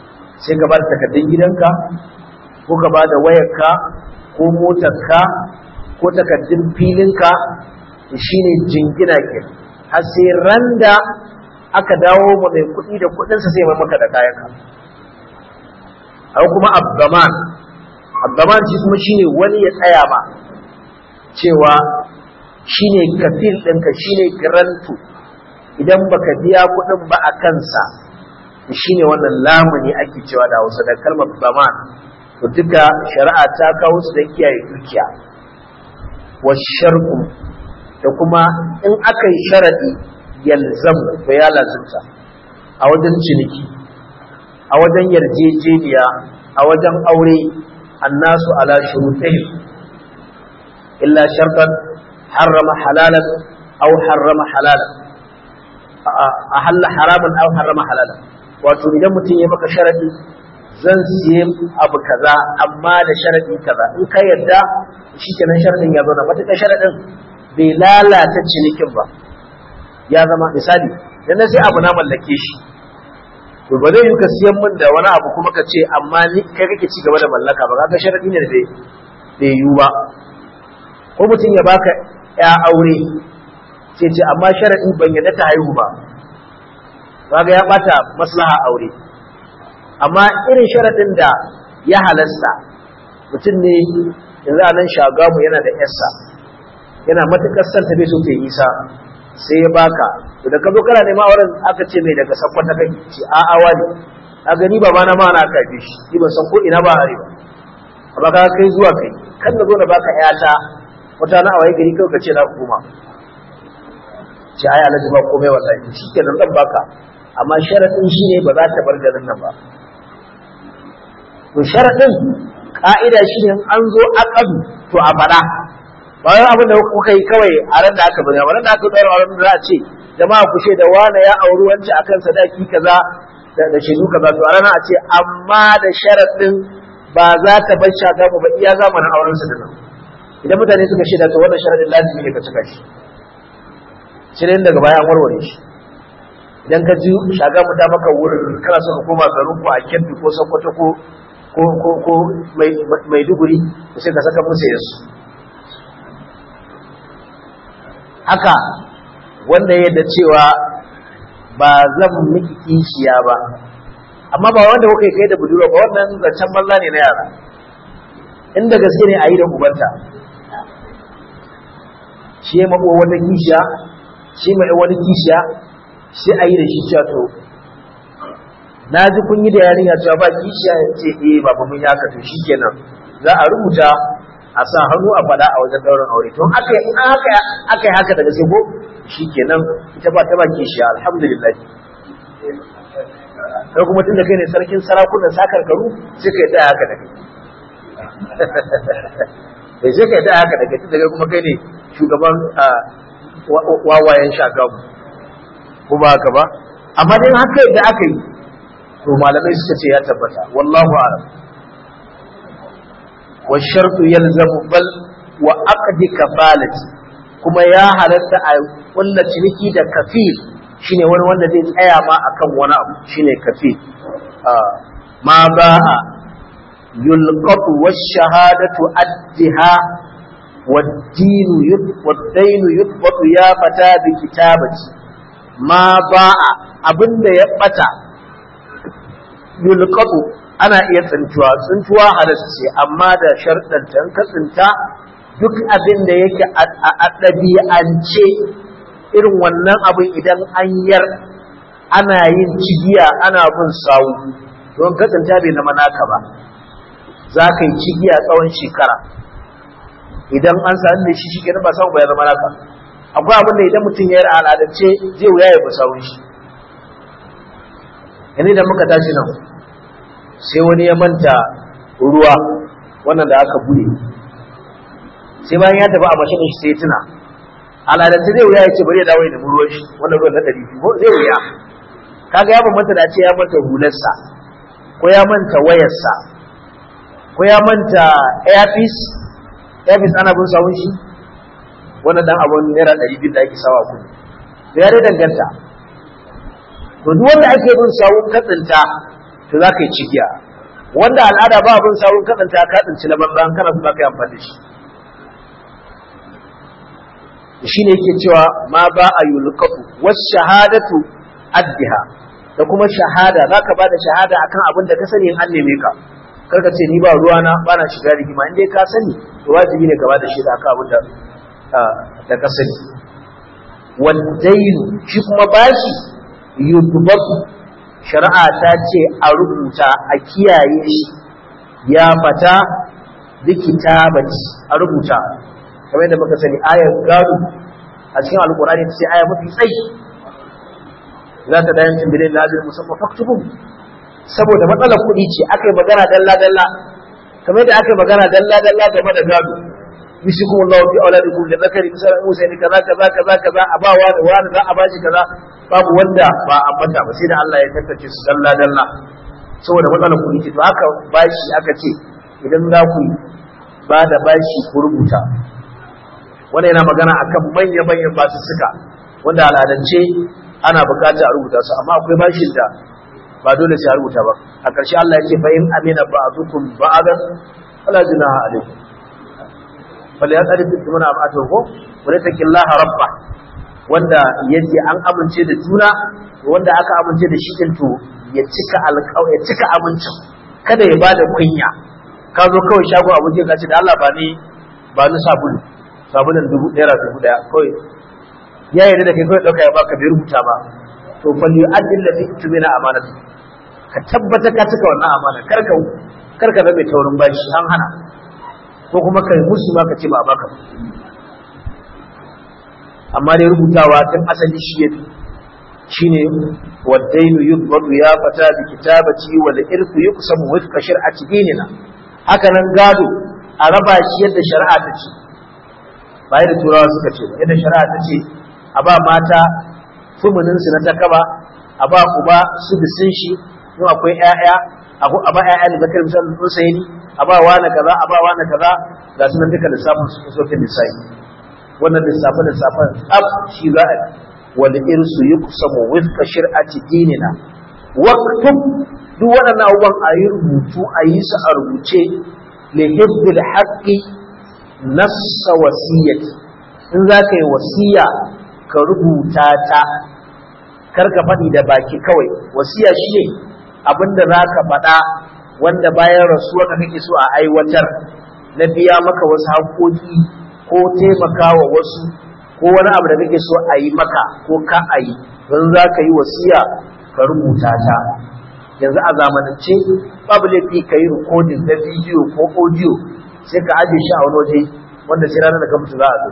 sai ka ba da takardun gidanka ko ka ba da wayarka ko motarka ko takardun filinka shine jingina ke har sai randa aka dawo ma mai kuɗi da kuɗinsa sai mai maka da kayanka hau kuma abdaman abdaman shi kuma shine wani ya tsaya ma cewa shine kafil ɗinka shine garantu idan baka biya kuɗin ba a kansa shine wannan lamuni ake cewa da hausa da kalmar zaman to duka shari'a ta kawo su da kiyaye dukiya wa sharku da kuma in aka yi sharadi yalzam to ya lazimta a wajen ciniki a wajen yarjejeniya a wajen aure annasu ala shurutihim illa shartan harrama halalan aw harrama halalan a halla haraman aw harrama halalan wato idan mutum ya maka sharadi zan siye abu kaza amma da sharadi kaza in ka yarda shikenan sharadin ya zauna matuƙar sharadin bai lalata cinikin ba ya zama misali dan sai abu na mallake shi to ba zai yi ka siyan min da wani abu kuma ka ce amma ni kai kake ci gaba da mallaka ba kaga sharadi ne da bai yiwu ba ko mutum ya baka ya aure sai ce amma sharadi ban yarda ta haihu ba kaga ya bata maslaha aure amma irin sharadin da ya halasta mutum ne yanzu a nan shagamu yana da yarsa yana matukar son ta bai so ta yi isa sai ya baka to da ka zo kana nema auren aka ce mai daga sakon ta kai ce a awa ne a gani ba na ma na kafe shi ni ban san ko ina ba are ba amma ka kai zuwa kai kan da zo na baka yata wata na awaye gari kawai ka ce na hukuma ce ai alhaji ba komai wallahi shi kenan zan baka amma sharaɗin shi ne ba za ta bar garin nan ba to sharaɗin ƙa'ida shi ne an zo aƙadu to a faɗa ba wai abin da kuka yi kawai a ran da aka bari a ran da aka ɗaura a za a ce jama'a ku da wane ya auri wance akan sadaki kaza da shaidu kaza to a ranar a ce amma da sharaɗin ba za ta bar shaka ba iya zamanin auren su da nan idan mutane suka shaida to wannan sharaɗin lazimi ne ka cika shi sai daga baya an warware shi idan ka ji shaga mu ta maka wurin kana so ka koma garin ku a Kebbi ko Sokoto ko ko ko ko Maiduguri sai ka saka musu yasu haka wanda yadda cewa ba zan miki kishiya ba amma ba wanda kuka kai da budurwa ba wannan zancen banza ne na yara inda gaske ne a yi da ubanta shi ya mako wata kishiya shi mai wani kishiya sai a yi da shi cewa to na ji kun yi da yarinya cewa ba kishiya ya ce eh ba mun yi haka to shikenan za a rubuta a sa hannu a faɗa a wajen ɗaurin aure to aka yi aka aka yi haka daga sai ko shikenan ita ba ta ba kishiya alhamdulillah kai kuma tun da kai ne sarkin sarakunan sakar karu sai ka yi da haka da kai sai ka yi da haka da kai tun da kai kuma kai ne shugaban wawayen shagamu ko ba haka ba amma dai haka da aka yi to malamai suka ce ya tabbata wallahu a'lam wa shartu yalzamu bal wa aqdi kafalati kuma ya halatta a kulla ciniki da kafil shine wani wanda zai tsaya ma akan wani abu shine kafil ma ba'a yulqatu wash-shahadatu addiha والدين والدين يثبت يا فتى بكتابتي ما باع abinda ya bata yulqatu ana iya tsintuwa tsintuwa halasce amma da sharɗan tan ka tsinta duk abin da yake a ɗabi'ance irin wannan abin idan an yar ana yin cigiya ana bin sawu don ka tsinta bai zama naka ba za ka yi cigiya tsawon shekara idan an sami da shi shi ba samu ya zama naka akwai abin da idan mutum ya yi al'adance zai wuya ya basawun shi yanzu idan muka tashi nan sai wani ya manta ruwa wannan da aka bude sai bayan ya tafi a mashin shi sai ya tuna al'adance zai wuya ya ce bari ya dawo ya nemi ruwan shi wannan ruwan na ɗari biyu zai wuya kaga ya bambanta da ce ya manta hularsa ko ya manta wayarsa ko ya manta airpiece Davis ana bin sawun shi wannan dan abun naira ɗari biyu da ake sawa kuɗi to ya dai danganta to duk wanda ake bin sawun katsinta to to za ka yi cigiya wanda al'ada ba abin sabon kaɗanta ka tsinci na banza kana su za ka yi amfani da shi shi ne yake cewa ma ba a yulqatu was shahadatu addiha da kuma shahada za ka ba da shahada akan abin da ka sani in an neme ka karka ce ni ba ruwana ba na shiga rigima in dai ka sani to wajibi ne ka ba da shi da akan abin da da ka sani waddainu shi kuma bashi yudbatu shari'a ta ce a rubuta a kiyaye shi ya fata likitabati a rubuta kamar yadda muka sani ayar gado a cikin alkurani ta ce aya mafi tsayi za ta dayan tambaye da ajin musamman faktubun saboda matsalar kuɗi ce aka yi magana dalla dalla kamar yadda aka yi magana dalla dalla game da gado yusikum Allah fi auladikum da zakari misal Musa ne kaza kaza kaza kaza a ba wani wani za a bashi kaza babu wanda ba a bata ba sai da Allah ya tantance su dalla dalla saboda matsalar kuɗi ce to haka bashi aka ce idan za ku ba da bashi ku rubuta wannan yana magana akan manya manyan basussuka wanda al'adance ana bukata a rubuta su amma akwai bashin da ba dole sai a rubuta ba a ƙarshe Allah ya ce fa in amina ba'dukum ba'dan fala junaha alaykum fala yaqrid muna ba'atu ko wala taqillaha rabba wanda yace an amince da juna wanda aka amince da shi din to ya cika alƙaw ya cika amincin kada ya bada kunya ka zo kawai shago abuje ka ce da Allah ba ni ba ni sabulu sabulun dubu naira dubu daya kawai ya yarda da kai kawai dauka ya baka bai rubuta ba to fal yu'addi alladhi tumina amanatu ka tabbata ka cika wannan amana karka karka ga mai taurin bashi an hana ko kuma kai musu ma ka ce ba a baka amma dai rubutawa tun asali shi yafi shine waddainu yudbatu ya fata bi kitabati wal irku yuqsamu wifqa shar'ati dinina haka nan gado a raba shi yadda shari'a ta ce ba yadda turawa suka ce ba yadda shari'a ta ce a ba mata fumunin su na takaba a ba uba su bisin shi in akwai ƴaƴa a ba ƴaƴa da zakar misal Husaini a ba wani kaza a ba wani kaza ga sunan duka lissafin su sokin lissafi wannan lissafin lissafin tsaf shi za a wal irsu yuqsamu wifqa shir'ati dinina waqtum duk waɗannan abubuwan a yi rubutu a yi su a rubuce li hibbil haqqi nassa wasiyyati in za ka yi wasiya ka rubuta ta kar ka faɗi da baki kawai wasiya shi ne abinda za ka faɗa wanda bayan rasuwa ka kake so a aiwatar na biya maka wasu haƙoƙi ko taimaka wa wasu ko wani abu da kake so a yi maka ko ka a yi don za ka yi wasiya ka rubuta ta yanzu a zamanance babu laifi ka yi rikodin na bidiyo ko audio sai ka ajiye shi a wani waje wanda sai ranar da ka mutu za a zo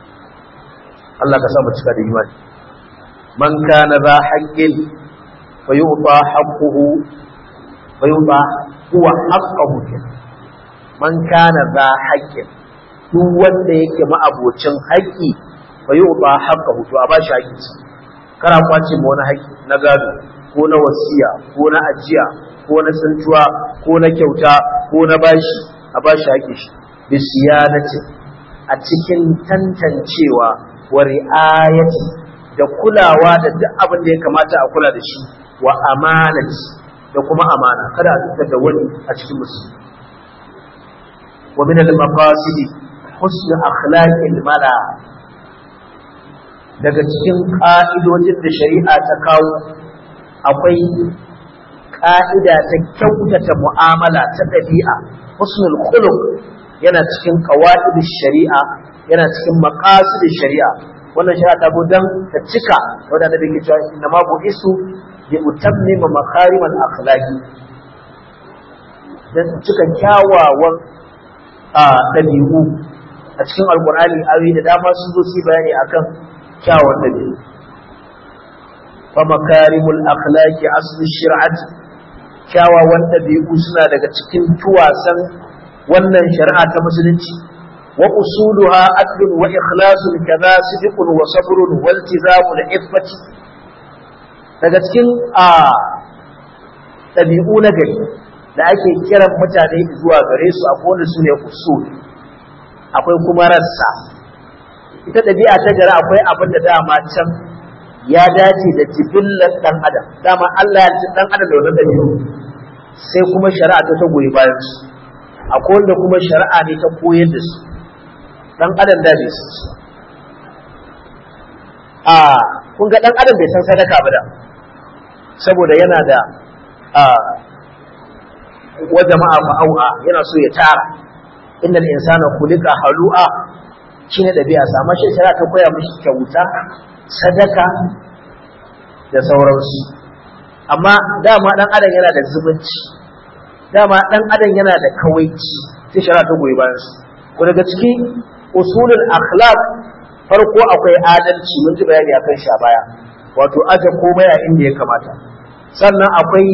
Allah ka sa mu cika da imani man kana za haqqin fa yu'ta haqquhu fa yu'ta huwa haqqahu man kana za haqqin duk wanda yake ma'abocin haƙƙi fa yu'ta haqqahu to a ba shi haƙƙinsa kana kwace ma wani haƙƙi na gado ko na wasiya ko na ajiya ko na tsintuwa ko na kyauta ko na bashi a bashi haƙƙin shi bisiyanati a cikin tantancewa wa ri'ayati da kulawa da duk abin da ya kamata a kula da shi wa amanati da kuma amana kada a fitar da wani a cikin musulmi wa min al-maqasid husn akhlaqil mala daga cikin ka'idojin da shari'a ta kawo akwai ka'ida ta kyautata mu'amala ta ɗabi'a husnul khuluq yana cikin qawaidin shari'a yana cikin maqasidin shari'a wannan shari'a ta go dan ta cika wanda da yake cewa inna ma bu isu bi utammima makarim al akhlaqi dan cika kyawawan a dabi'u a cikin alqur'ani ayoyi da dama sun zo su bayani akan kyawawan dabi'u fa makarimul akhlaqi aslu shari'ati kyawawan dabi'u suna daga cikin tuwasan wannan shari'a ta musulunci wa usuluha adlun wa ikhlasun kaza sidqun wa sabrun wal tizamu da iffati daga cikin a dabi'u na gari da ake kiran mutane zuwa gare su a kowane su ne usul akwai kuma rassa ita dabi'a ta gari akwai abin da dama can ya dace da jibillar dan adam dama Allah ya ci dan adam da wannan dabi'u sai kuma shari'a ta goyi bayan su akwai wanda kuma shari'a ne ta koyar da su dan adam da bai san su a kun ga dan adam bai san sadaka ba da saboda yana da a wa jama'a fa'au'a yana so ya tara innal insana khuliqa halu'a shine dabi'a sama shi shari'a ta koya mishi kyauta sadaka da sauransu amma dama dan adam yana da zumunci dama dan adam yana da kawaici sai shari'a ta goyi bayan su ko daga cikin usulul akhlaq farko akwai adalci mun ji bayani akan shi a baya wato aje komai a inda ya kamata sannan akwai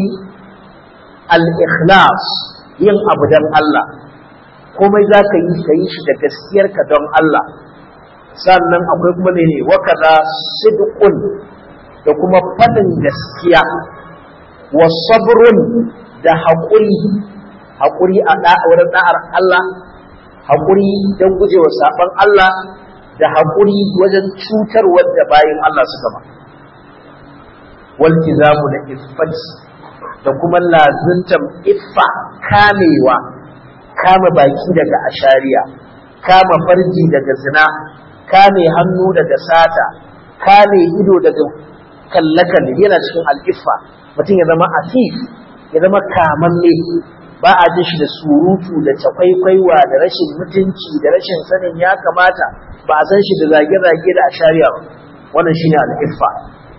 al-ikhlas yin abu dan Allah komai za ka yi ka yi shi da gaskiyarka don Allah sannan akwai kuma ne wa kaza sidqun da kuma fadin gaskiya wa sabrun da haƙuri haƙuri a wurin da'ar Allah haƙuri don gujewa saɓon Allah da haƙuri wajen cutar wadda bayan Allah suka ba waltizamu da iffati da kuma lazuntan iffa kamewa kama baki daga ashariya kama farji daga zina kame hannu daga sata kame ido daga kalle-kalle yana cikin al'iffa mutum ya zama afif ya zama kamamme ba a jin shi da surutu da cakwaikwaiwa da rashin mutunci da rashin sanin ya kamata ba a san shi da zage-zage da ashariya ba wannan shine al'iffa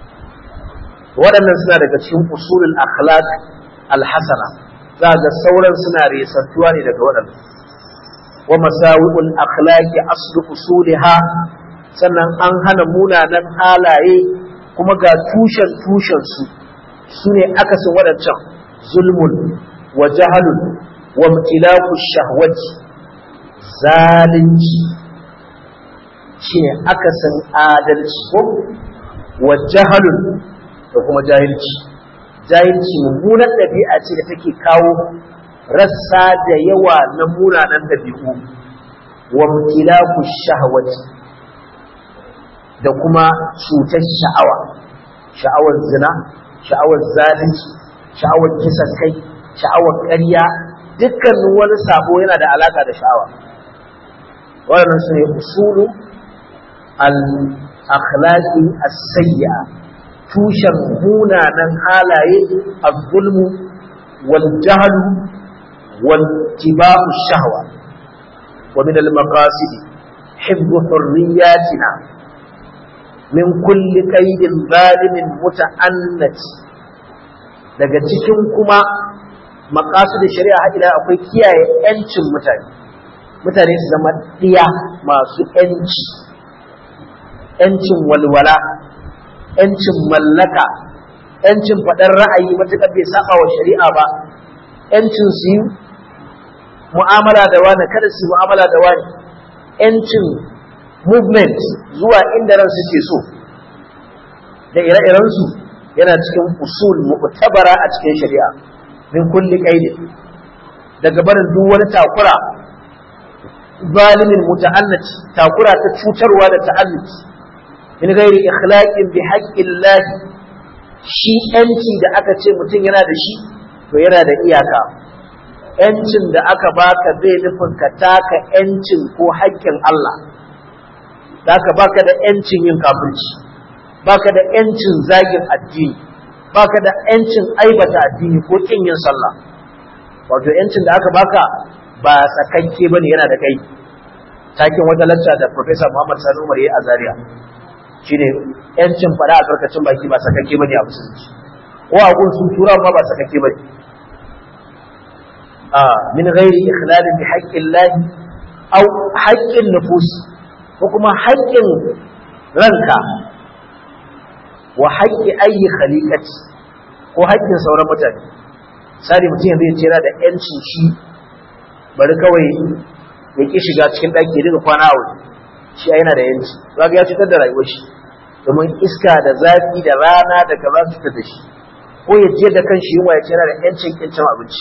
waɗannan suna daga cikin usulul akhlaq alhasana za ga sauran suna resantuwa ne daga waɗannan wa masawi'ul akhlaqi aslu usuliha sannan an hana munanan halaye kuma ga tushen tushen su sune akasin waɗancan zulmun wa jahalun wa mutilaku shahwati zalunci shine akasin adalci ko wa jahalun da kuma jahilci jahilci mummunan ɗabi'a ce da take kawo rassa da yawa na munanan ɗabi'u wa mutilaku shahawati da kuma cutar sha'awa sha'awar zina sha'awar zalunci sha'awar kisan kai sha'awar ƙarya dukkanin wani sabo yana da alaka da sha'awa waɗannan su ne usulu al-akhlaqi as-sayyi'a tushen munanan halaye az-zulmu wal jahlu wal tibau shahwa wa min al-maqasid hifz hurriyatina min kulli qaidin zalimin muta'annat daga cikin kuma maqasid shari'a ila akwai kiyaye yancin mutane mutane su zama diya masu yanci yancin walwala yancin mallaka yancin faɗar ra'ayi matuƙar bai saba wa shari'a ba yancin su yi mu'amala da wani kada su yi mu'amala da wani yancin movement zuwa inda ran suke so da ire-irensu yana cikin usul mu'tabara a cikin shari'a min kulli qaidin daga barin duk wani takura zalimin muta'annati takura ta cutarwa da ta'annuti min ghairi ikhlaqin bi haqqillahi shi yanci da aka ce mutum yana da shi to yana da iyaka yancin da aka baka bai nufin ka taka yancin ko haƙƙin Allah da aka baka da yancin yin kafirci baka da yancin zagin addini baka da yancin aibata addini ko kin yin sallah wato yancin da aka baka ba sakakke bane yana da kai takin wata lacca da Professor Muhammad Sani Umar yayi a Zaria shine yancin fada a karkacin baki ba sakakke bane a musulunci ko a gun sun tura ma ba sakakke bane a min ghairi ikhlalin bi haqqillah aw haqqin nufus ko kuma haƙƙin ranka wa haƙƙi ayi khaliqati ko haƙƙin sauran mutane sai mutum yanzu ya ce yana da yancin shi bari kawai ya ki shiga cikin ɗaki ya dinga kwana a waje shi yana da yanci zaka ya cutar da rayuwar shi domin iska da zafi da rana da kaza su cutar da shi ko ya je da kan shi yunwa ya ce yana da yancin kincin abinci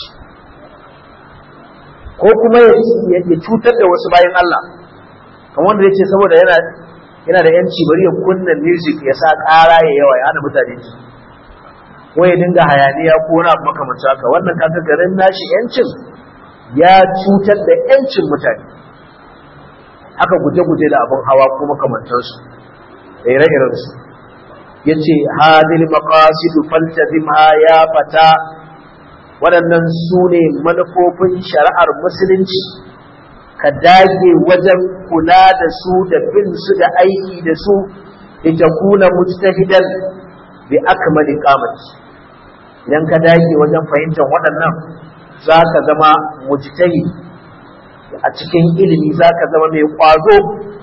ko kuma ya cutar da wasu bayan Allah kamar wanda ya ce saboda yana yana da yanci bari ya kunna music ya sa ƙara ya yawa ya hana mutane ji ko ya dinga hayaniya ko wani abu makamancin haka wannan kaga garin nashi yancin ya cutar da yancin mutane haka guje-guje da abin hawa ko makamantansu da ire-irensu ya ce hadil maqasidu faltazimha ya fata waɗannan su ne manufofin shari'ar musulunci ka dage wajen kula da su da bin su da aiki da su litakuna mujtahidan bi akmali qamati idan ka dage wajen fahimtar waɗannan za ka zama mujtahi a cikin ilimi za ka zama mai ƙwazo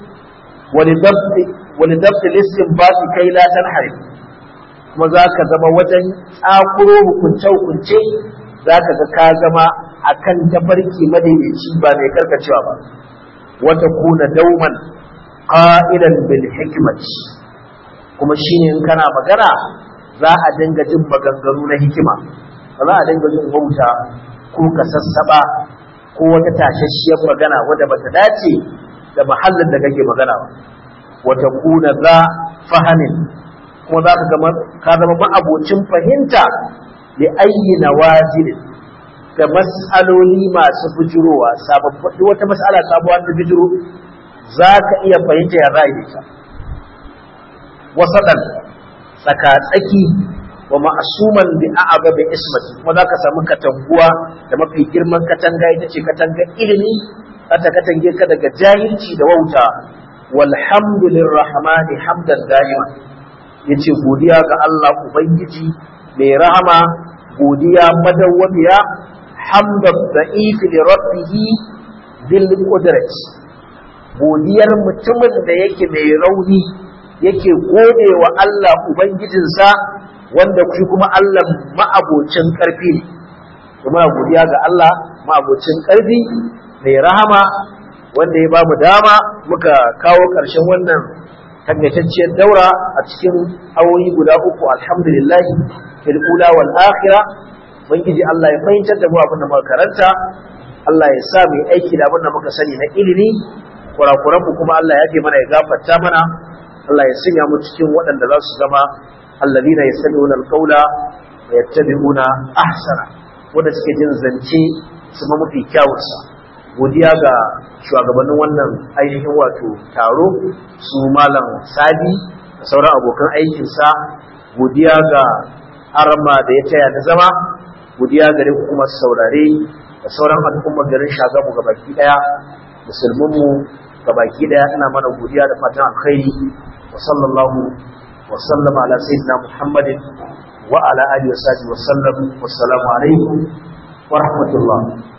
wani dabti listin ba su kai latan hari kuma za ka zama wajen tsakuro hukunce-hukunce za ka ga ka zama a kan tafarki madaidaici ba mai karkacewa ba wata kuna dauman ƙa'idan bil hikimati kuma shine in kana magana za a dinga jin maganganu na hikima ba za a dinga jin wauta ko kasassaba ko wata tashashiyar magana wadda bata dace da mahallin da kake magana ba wata kuna za fahamin kuma za ka zama ka zama ma'abocin fahimta li ayyi nawazil da mas'aloli masu bujurowa sababbi wata mas'ala sabuwa ta bujuro za ka iya fahimta ya ra'ayi ta wasadan tsaka-tsaki wa ma'asuman bi a'aba bi ismati kuma zaka samu katanguwa da mafi girman katanga ita ce katangar ilimi ta katange ka daga jahilci da wauta walhamdulillah rahmani hamdan da'ima yace godiya ga Allah ubangiji mai rahama godiya madawwamiya hamdan da'if li rabbih bil qudrati godiyar mutumin da yake mai rauni yake gode wa Allah ubangijinsa wanda shi kuma Allah ma'abocin ƙarfi ne kuma godiya ga Allah ma'abocin ƙarfi mai rahama wanda ya bamu dama muka kawo ƙarshen wannan takaitacciyar daura a cikin awoyi guda uku alhamdulillah fil ula wal akhirah ubangiji Allah ya fahimtar da mu abin da muka karanta Allah ya sa mu aiki da abin da muka sani na ilimi kurakuran mu kuma Allah ya mana ya gafarta mana Allah ya sanya mu cikin waɗanda za su zama alladina yastami'una alqawla wa yattabi'una ahsana wanda suke jin zance su ma mafi kyawunsa godiya ga shugabannin wannan ainihin wato taro su malam sadi da sauran abokan aikinsa godiya ga arma da ya taya na zama godiya gare ku kuma saurare da sauran al'ummar garin shagamu ga baki daya musulmanmu ga baki daya ina mana godiya da fatan alkhairi wa sallallahu wa sallama ala sayyidina muhammadin wa ala alihi wa sahbihi wa sallam wassalamu alaikum wa rahmatullah